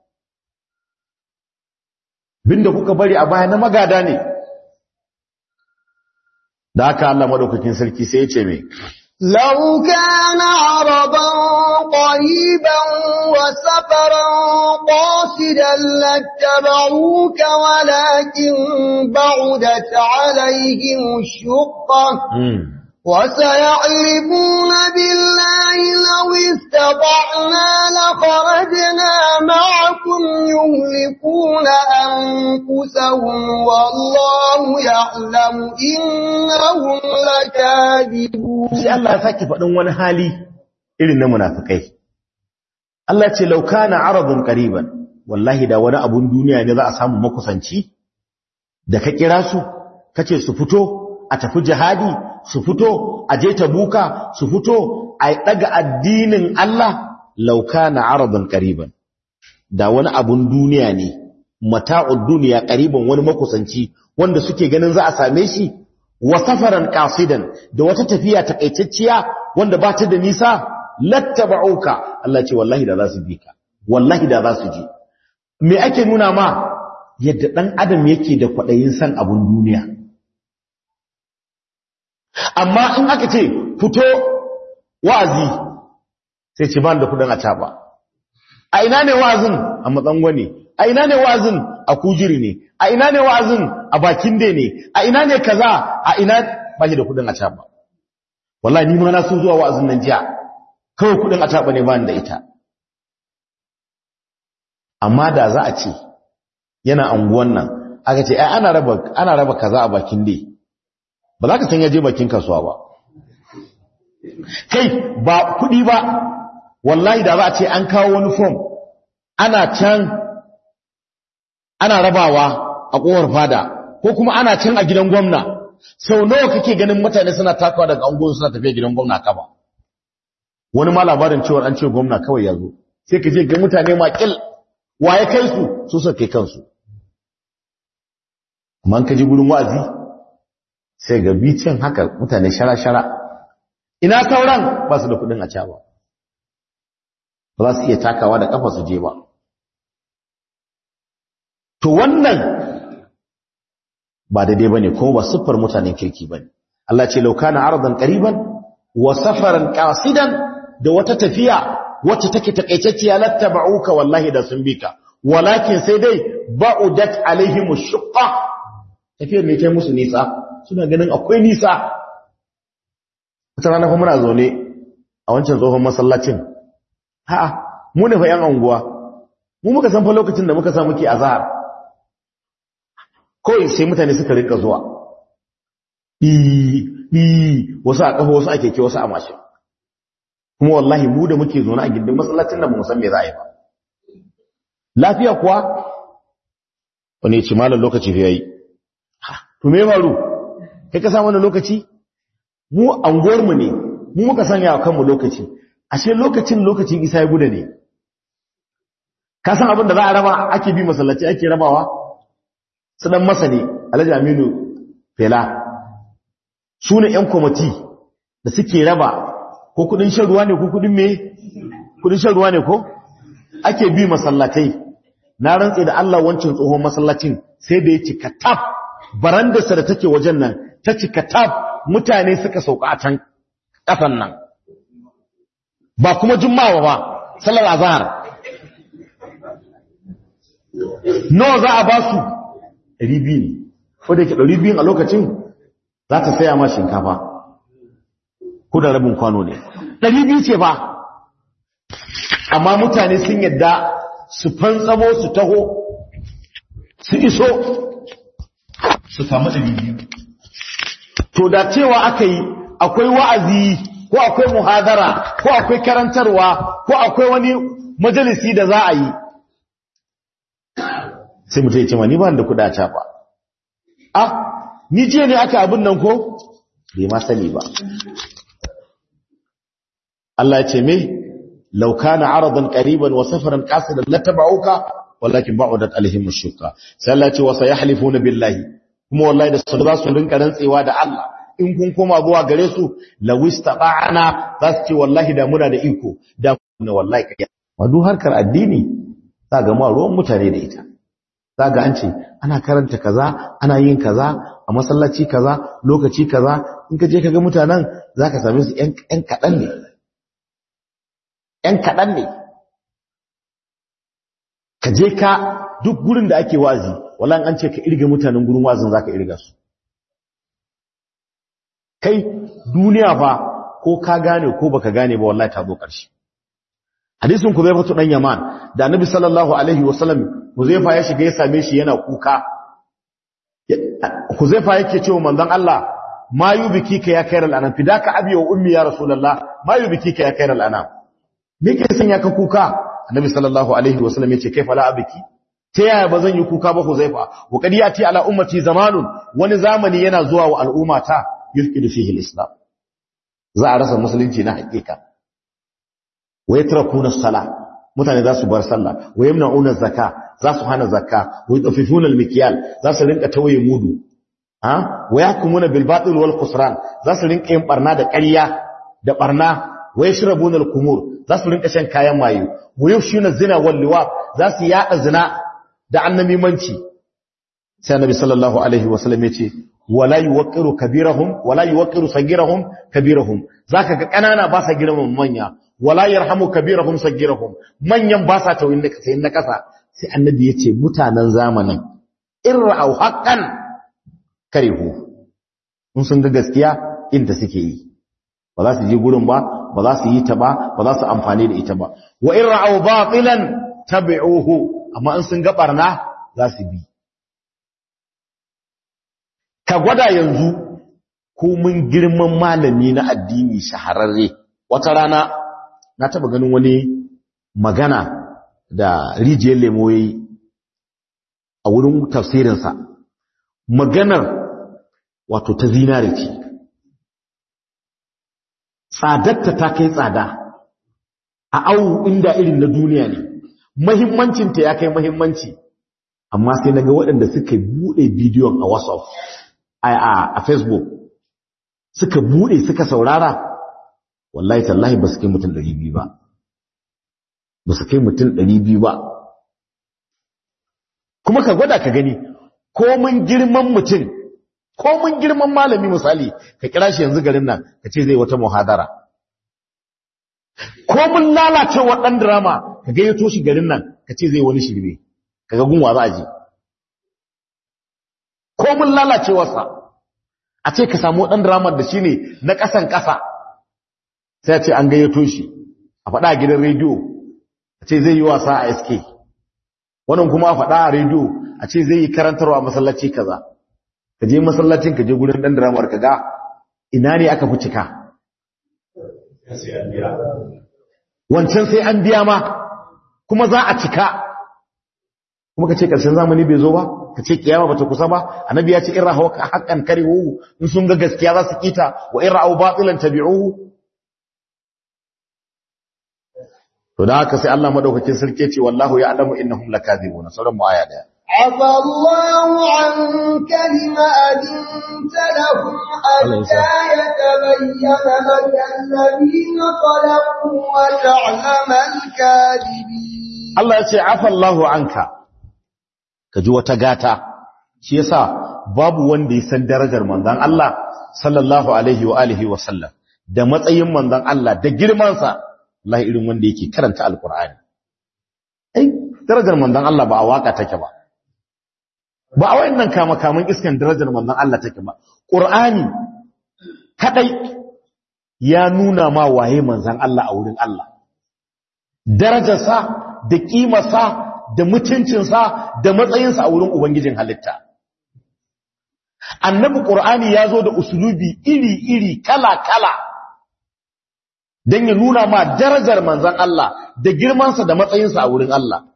S1: binda kuka bari a baya na magada ne da haka Allah madaukakin sarki sai ya ce mai
S2: لو كان عرضا قريبا وسفرا قاصدا لاتبعوك ولكن بعدت عليهم الشقة وسيعرفون بالله لو استطعنا لخرجنا معكم يهلكون أنفسهم والله يعلم إنهم لكاذبون
S1: sai Allah ya sake faɗin wani hali irin na munafikai Allah ce lauka na aradun qariban wallahi da wani abun duniya ne za a samu makusanci da ka kira su kace su fito a tafi jihadi su fito a je tabuka su fito a daga addinin Allah lauka na aradun qariban da wani abun duniya ne mata'ud duniya qariban wani makusanci wanda suke ganin za a same shi wa safaran qasidan da wata tafiya takaitacciya wanda ba ta da nisa lattaba'uka Allah ce wallahi da za su bi ka wallahi da za su je me ake nuna ma yadda dan adam yake da kwadayin san abun duniya amma in aka ce fito wa'azi sai ce ban da kudin a taba a ina ne wa'azin a matsango ne a ina ne wa'azin a kujiri ne a ina ne wa'azin a bakin dai ne a ina ne kaza a ina ba shi da kudin a taba wallahi ni ma na so zuwa wa'azin nan jiya kawai kudin a taba ne ba da ita amma da za a ce yana anguwan nan aka ce ai ana raba ana raba kaza a bakin dai ba za ka san yaje bakin kasuwa ba kai ba kudi ba wallahi da za a ce an kawo wani form ana can ana rabawa a kowar fada ko kuma ana can a gidan gwamna sau nawa kake ganin mutane suna takawa daga angon suna tafiya gidan gwamna kaba wani ma labarin cewar an ce gwamna kawai ya zo sai ka je ga mutane makil waye kai su su suka kai kansu amma ka ji gurin wa'azi sai ga bicin haka mutane shara-shara ina sauran ba su da kudin a ba ba za su iya takawa da kafa su je ba to wannan ba daidai bane ko ba siffar mutanen kirki bane Allah ce law kana aradan qariban wa safaran qasidan da wata tafiya wacce take takaitacciya lattaba'uka wallahi da sun bika walakin sai dai ba'udat alaihim ash-shaqqa tafiyar ne ta musu nisa suna ganin akwai nisa wata rana kuma muna zaune a wancan tsohon masallacin ha'a mu ne fa yan anguwa mu muka san fa lokacin da muka sa muke azhar kawai sai mutane suka rinka zuwa ɗi wasu a ƙafa wasu a keke wasu a mashin kuma wallahi mu da muke zaune a gindin masallacin da ba mu san me za a yi ba lafiya kuwa wani ce malar lokaci fi yayi to me faru kai ka samu wani lokaci mu anguwarmu ne mu muka sanya wa kanmu lokaci ashe lokacin lokacin isa ya guda ne ka san abin da za a raba ake bi masallaci ake rabawa su dan masa ne alhaji aminu fela su ne yan kwamati da suke raba ko kudin shan ruwa ne ko kudin me kudin shan ruwa ne ko ake bi masallatai na rantse da Allah wancan tsohon masallacin sai da ya cika tab barandarsa da take wajen nan ta cika tab mutane suka sauka a can kasan nan ba kuma juma'a ba sallar azhar nawa za a ba su 200 ne ko da ke 200 a lokacin za ta saya ma shinkafa ko da rabin kwano ne 200 ce ba amma mutane sun yadda su fantsamo su taho su iso su samu 200 to da cewa aka yi akwai wa'azi ko akwai muhadara ko akwai karantarwa ko akwai wani majalisi da za a yi sai mutum ya ce ma ni ba da kuɗa ca ba ah ni jiya ne aka abin nan ko bai ma sani ba Allah ya ce me law kana aradan qariban wa safaran qasidan latabauka walakin ba'udat alaihim ash-shukka sai Allah ya ce wa sayahlifuna billahi kuma wallahi da su za su rinka rantsewa da Allah in kun koma zuwa gare su lawistaba'ana za su ce wallahi da muna da iko da na wallahi kai wadu harkar addini za ga ma ruwan mutane da ita za ga an ce ana karanta kaza ana yin kaza a masallaci kaza lokaci kaza in ka je ka ga mutanen za ka same su ‘yan kaɗan ne ‘yan kaɗan ne ka je ka duk gurin da ake wazi wala an ce ka irga mutanen gurin wazin za ka irga su kai duniya fa ko ka gane ko baka gane ba wallahi ta zo ƙarshe hadisin ku zai fito dan yaman da annabi sallallahu alaihi wasallam huzaifa ya shiga ya same shi yana kuka huzaifa yake cewa manzon Allah ma yubikika ya kairal anam fidaka abi wa ummi ya rasulullah ma yubikika ya kairal anam me ke sanya ka kuka annabi sallallahu alaihi wasallam yace kaifa la abiki ta yaya ba zan yi kuka ba huzaifa wa qad yati ala ummati zamanun wani zamani yana zuwa wa al'umma ta yulqidu fihi al-islam za a rasa musulunci na hakika wa yatrakuna as-salah mutane za su bar sallah wa yamna'una zakka za su hana zakka wa yutafifuna al-mikyal za su rinka tawaye mudu ha wa yahkumuna bil batil wal khusran za su rinka yin barna da ƙarya da barna wa yashrabuna al-kumur za su rinka shan kayan maye wa yufshuna zina wal liwat za su yada zina da annamimanci sai annabi sallallahu alaihi wasallam yace wala yuwaqqiru kabirahum wala yuwaqqiru sagirahum kabirahum zaka ga kanana ba sa girman manya wala yarhamu kabirahum sagirahum manyan ba sa tawin da sai na kasa sai annabi yace mutanen zamanin irra'u haqqan karihu in sun ga gaskiya inda suke yi ba za su je gurin ba ba za su yi ta ba ba za su amfani da ita ba wa irra'u batilan tabi'uhu amma in sun ga barna za su bi ka gwada yanzu ko mun girman malami na addini shahararre wata rana na taba ganin wani magana da rijiyar lemo yayi a wurin tafsirinsa maganar wato ta zinare ce tsadatta ta kai tsada a awu inda irin na duniya ne mahimmancinta ya kai mahimmanci amma sai na ga waɗanda suka buɗe bidiyon a whatsapp a facebook suka buɗe suka saurara wallahi tallahi ba su kai mutum 200 ba ba su kai mutum 200 ba kuma ka gwada ka gani ko mun girman mutum ko mun girman malami misali ka kira shi yanzu garin nan ka ce zai wata muhadara ko mun lalace wa ɗan drama ka gayyato shi garin nan ka ce zai wani shirme ka ga gunwa za a je ko mun lalacewarsa a ce ka samu ɗan drama da shi ne na ƙasan ƙasa sai a ce an gayyato shi a faɗa a gidan rediyo a ce zai yi wasa a sk wannan kuma a faɗa a rediyo a ce zai yi karantarwa masallaci kaza ka je masallacin ka je gurin ɗan dramar ka ga ina ne aka fi cika wancan sai an biya ma kuma za a cika kuma ka ce ƙarshen zamani bai zo ba ka ce kiyama bata kusa ba annabi ya ce in rahawa haqqan karihu in sun ga gaskiya za su kita wa in ra'aw batilan tabi'uhu to da haka sai Allah madaukakin sarki ce wallahu ya'lamu innahum lakazibuna sauran mu aya daya
S2: عفى الله عنك لما أذنت لهم حتى يتبين لك الذين صدقوا وتعلم الكاذبين
S1: Allah ya ce afa Allahu anka kaji wata gata shi yasa babu wanda ya san darajar manzon Allah sallallahu alaihi wa alihi wa sallam da matsayin manzon Allah da girman sa Allah irin wanda yake karanta alqur'ani ai darajar manzon Allah ba a waka take ba ba a wayannan kama kaman iskan darajar manzon Allah take ba qur'ani kadai ya nuna ma waye manzon Allah a wurin Allah darajarsa da kimarsa da mutuncinsa da matsayinsa a wurin Ubangijin halitta. Annabi Ƙur'ani ya zo da usulubi iri-iri kala-kala don ya nuna ma darajar manzan Allah da girmansa da matsayinsa a wurin Allah.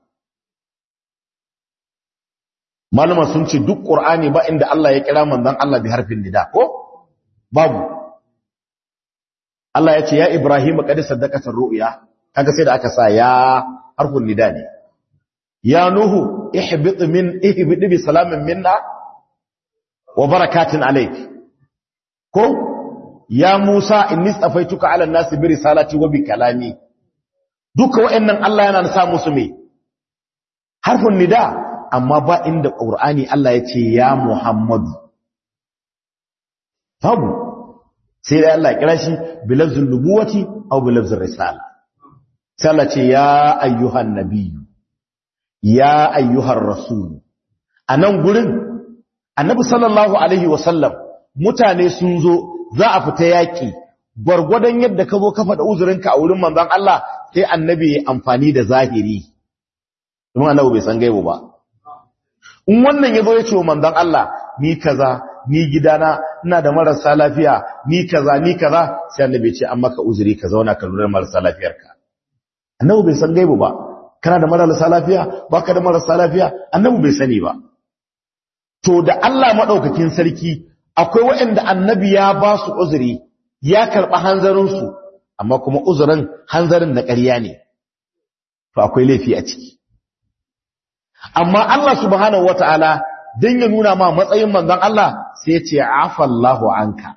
S1: Malama sun ce duk Ƙur'ani ba inda Allah ya kira manzan Allah bi harfin nida ko? Babu. Allah ya ce, Ya Ibrahim, ƙadi saddakatar ru'ya, kaga sai da aka sa ya harfin nida ne ya nuhu ihbit min ihbit bi salamin minna wa barakatin alayk ko ya musa inni tsafaituka ala nasi bi risalati wa bi kalami duka wa'annan Allah yana sa musu me harfin nida amma ba inda qur'ani Allah ya ce ya muhammadu babu sai da Allah ya kira shi bilazul nubuwati aw bilazul risala sai Allah ce ya ayyuhan nabiyyu ya ayyuhar rasul anan gurin annabi sallallahu alaihi wasallam mutane sun zo za a fita yaki gwargwadon yadda ka zo ka faɗa uzurinka a wurin manzon Allah sai annabi ya amfani da zahiri kuma annabi bai san gaibu ba in wannan yazo ya ce wa manzon Allah ni kaza ni gidana ina da marasa lafiya ni kaza ni kaza sai annabi ya ce an maka uzuri ka zauna ka lura marasa lafiyarka annabi bai san gaibu ba kana da marasa lafiya baka da marasa lafiya annabi bai sani ba to da Allah madaukakin sarki akwai waɗanda annabi ya ba su uzuri ya karɓi hanzarin su amma kuma uzurin hanzarin na ƙarya ne to akwai laifi a ciki amma Allah subhanahu wataala dan ya nuna ma matsayin manzon Allah sai ya ce afallahu anka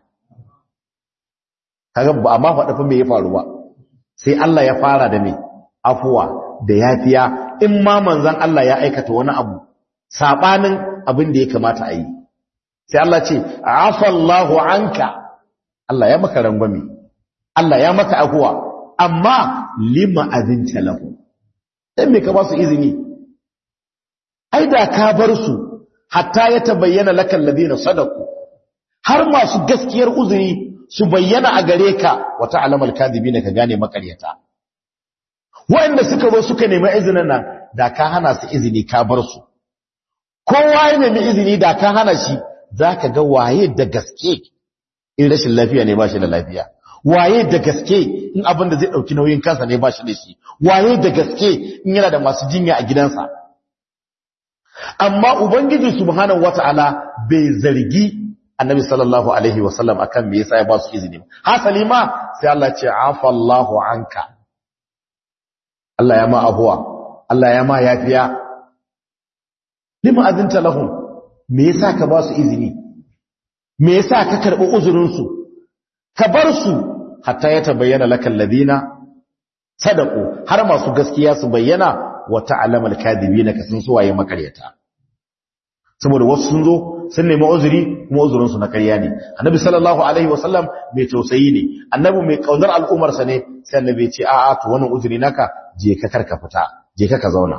S1: kaga ba amma faɗa fa me ya faru ba sai Allah ya fara da me afuwa da yafiya in ma manzon Allah ya aikata wani abu sabanin abin da ya kamata a yi sai Allah ce afallahu anka Allah ya maka rangwame Allah ya maka afuwa amma lima azinta lahu dan me ka ba su izini ai da ka bar su hatta ya tabayyana lakal ladina sadaku har masu gaskiyar uzuri su bayyana a gare ka wata alamar kadibina ka gane makaryata wanda suka zo suka nemi izinin nan da ka hana su izini ka bar su kowa ya nemi izini da ka hana shi zaka ga waye da gaske in rashin lafiya ne ba shi da lafiya waye da gaske in abin da zai dauki nauyin kansa ne ba shi da shi waye da gaske in yana da masu jinya a gidansa amma ubangiji subhanahu wataala bai zargi annabi sallallahu alaihi wasallam akan me yasa ya ba su izini hasali ma sai Allah ce afa Allahu anka Allah ya ma ahuwa Allah ya ma yafiya lima azinta lahum me yasa ka ba su izini me yasa ka karbi uzurin su ka bar su hatta ya tabayyana lakal ladina sadaqu har masu gaskiya su bayyana wa ta'lamu al-kadhibina ka san suwaye makaryata saboda wasu sun zo sun nemi uzuri kuma uzurinsu na ƙarya ne annabi sallallahu alaihi wasallam mai tausayi ne annabi mai kaunar al'ummarsa ne sai annabi ya ce a'a to wannan uzuri naka je ka karka fita je ka ka zauna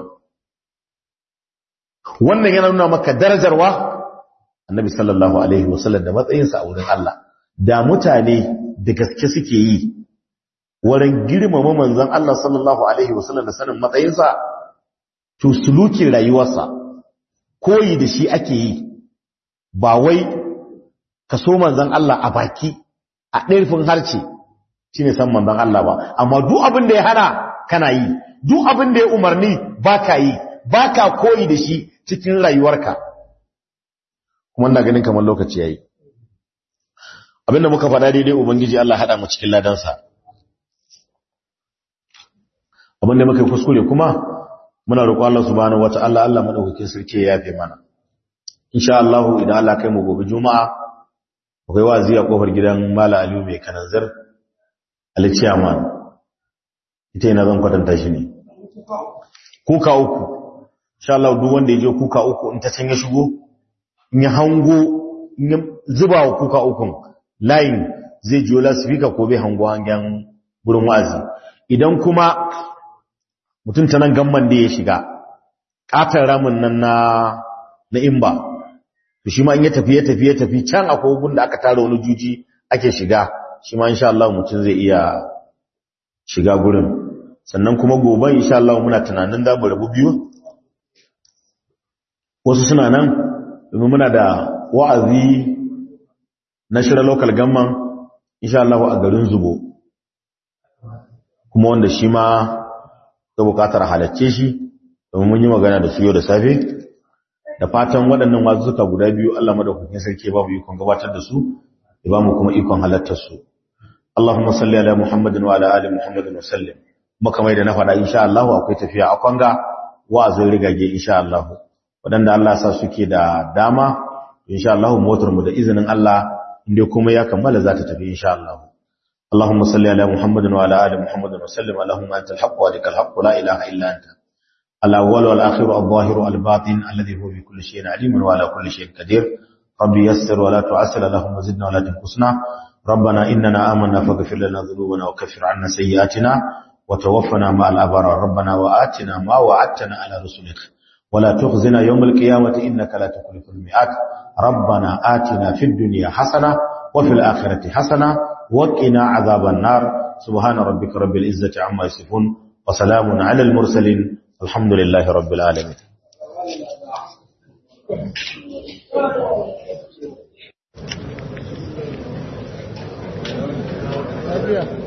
S1: wannan yana nuna maka darajarwa annabi sallallahu alaihi wasallam da matsayinsa a wurin Allah da mutane da gaske suke yi wurin girmama manzon Allah sallallahu alaihi wasallam da sanin matsayinsa to sulukin rayuwarsa koyi da shi ake yi ba wai ka so manzan Allah a baki a ɗarfin harce shi ne san manzan Allah ba amma duk abin da ya hana kana yi duk abin da ya umarni ba ka yi ba ka koyi da shi cikin rayuwarka kuma na ganin kamar lokaci ya yi abinda muka faɗa daidai ubangiji Allah haɗa mu cikin ladansa abinda muka yi kuskure kuma muna roƙo Allah subhanahu wata'ala Allah madaukakin sarki ya yafe mana insha Allah idan Allah kai mu gobe juma'a akwai wazi a kofar gidan Mala Aliyu mai kananzir Ali Chairman ita yana zan kwatanta shi ne kuka uku insha Allah duk wanda ya je kuka uku in ta can ya shigo in ya hango in ya zuba wa kuka ukun line zai jiyo lasifika ko bai hango hangen gurin wa'azi idan kuma mutum ta nan gamman da ya shiga ƙatar ramin nan na na imba to shi ma in ya tafi ya tafi ya tafi can akwai gun da aka tara wani juji ake shiga shi ma insha Allah mutum zai iya shiga gurin sannan kuma gobe insha Allah muna tunanin da mu rabu biyu wasu suna nan domin muna da wa'azi na shirya local gamman insha Allah a garin Zubo kuma wanda shi ma da bukatar halacce shi domin mun yi magana da su yau da safe da fatan waɗannan wazuka guda biyu Allah madaukakin sarki ba mu ikon gabatar da su ya ba mu kuma ikon halartar su Allahumma salli ala Muhammadin wa ala ali Muhammadin wa sallim maka mai da na faɗa insha Allah akwai tafiya a kwanga wa'azin rigage insha Allah waɗanda Allah sa suke da dama insha Allah motar mu da izinin Allah inda kuma ya kammala za ta tafi insha Allah اللهم صل على محمد وعلى ال محمد وسلم اللهم انت الحق ولك الحق لا اله الا انت الاول والاخر الظاهر الباطن الذي هو بكل شيء عليم وعلى كل شيء قدير ربي يسر ولا تعسر اللهم زدنا ولا تنقصنا ربنا اننا آمنا فاغفر لنا ذنوبنا وكفر عنا سيئاتنا وتوفنا مع الابرار ربنا وآتنا ما وعدتنا على رسلك ولا تخزنا يوم القيامه انك لا تخلف الميعاد ربنا آتنا في الدنيا حسنه وفي الاخره حسنه وقنا عذاب النار سبحان ربك رب العزة عما يصفون وسلام على المرسلين الحمد لله رب العالمين
S3: Yeah.